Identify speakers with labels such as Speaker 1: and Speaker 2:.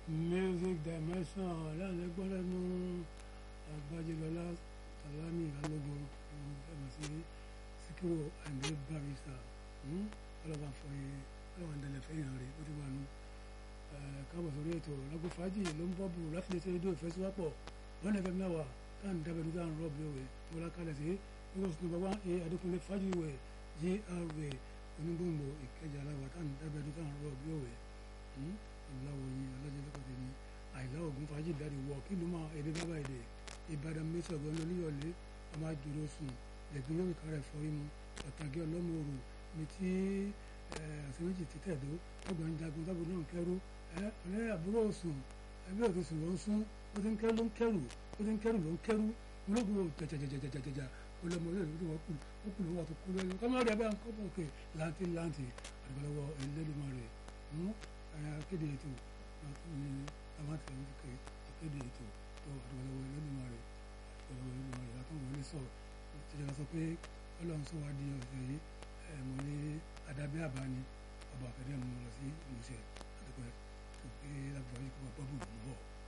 Speaker 1: music dimension láti gbọ́ lẹ́nu agbájẹ́lọ́lá salami alógun ẹ̀mọ̀ sí síkírò àìmọ́ barrister ọlọ́ba fọyín ọlọ́ba ń dẹ̀lẹ̀ fẹ́yìn rẹ̀ ó ti wà nù káàbọ̀ sórí ètò lọ́gbọ́ fàájì ló ń bọ́bù láti lè ṣe rédíò ìfẹ́síwápọ̀ wọn ẹ̀fẹ̀ mẹ́wàá táà ń dábẹ́ nígbà ń rọ̀ bí òwe wọlá kalẹ̀ sí nígbà tó bá ẹ adékúnlé fàájì ìwẹ̀ gra onígbòǹgbò ìkẹjà aláwọ̀ táà ń dábẹ́ nígbà ń rọ̀ bí òwe ọ̀làwọ̀yìn ọ̀làjẹ́lẹ́kọ̀ọ́ tèmi àìlá ògùn fàájì dáre wọ kí ló máa èdè bábà èdè ìbàdàn mẹ́sàn-án lóníyọ̀lé ọmọ àjòrò sùn lẹ́gbẹ́ yóò kárẹ̀ fọ́rí mu ọ̀tàgé ọlọ́mọ òru mi tí àṣeyọjì títẹ̀dó ọgbọ̀n jagun tábù náà kẹrù ọ̀lẹ́ àbúrò sùn ẹbí òtún sùn ló ń sún ó ti ń kẹrù ló ń kẹrù ó ti ń kẹrù ló ń kẹrù ológun jẹjẹjẹjẹjẹjẹjẹjà olómọ olóòrè tó wọ́n kù ó kù lówó àti kú lórí kọ́mọ́rẹ́ abẹ́ àkọ́bọ̀ òkè láǹtì láǹtì àgbàlọ́wọ́ ẹlẹ́dùnmọ́ rẹ̀ akéde ètò àmàtì ẹ̀mọ́tìkẹ́ akéde ètò tó àgbàlọ́wọ́ ẹlẹ́dùnmọ́ rẹ̀ àgbàlọ́wọ́ ẹlẹ́dùnmọ́ rẹ̀ látọ̀ wọlé sọ tìjọba sọ pé ọlọ́run sọ wá di ọ̀sẹ̀ yìí mo ní adábẹ́ àbáni ọba àkàdé àmọ́ lọ sí ìmúṣẹ àdúgbò tó gbé lágbàáyé kó bá bọ́ọ̀bù lòún bọ̀.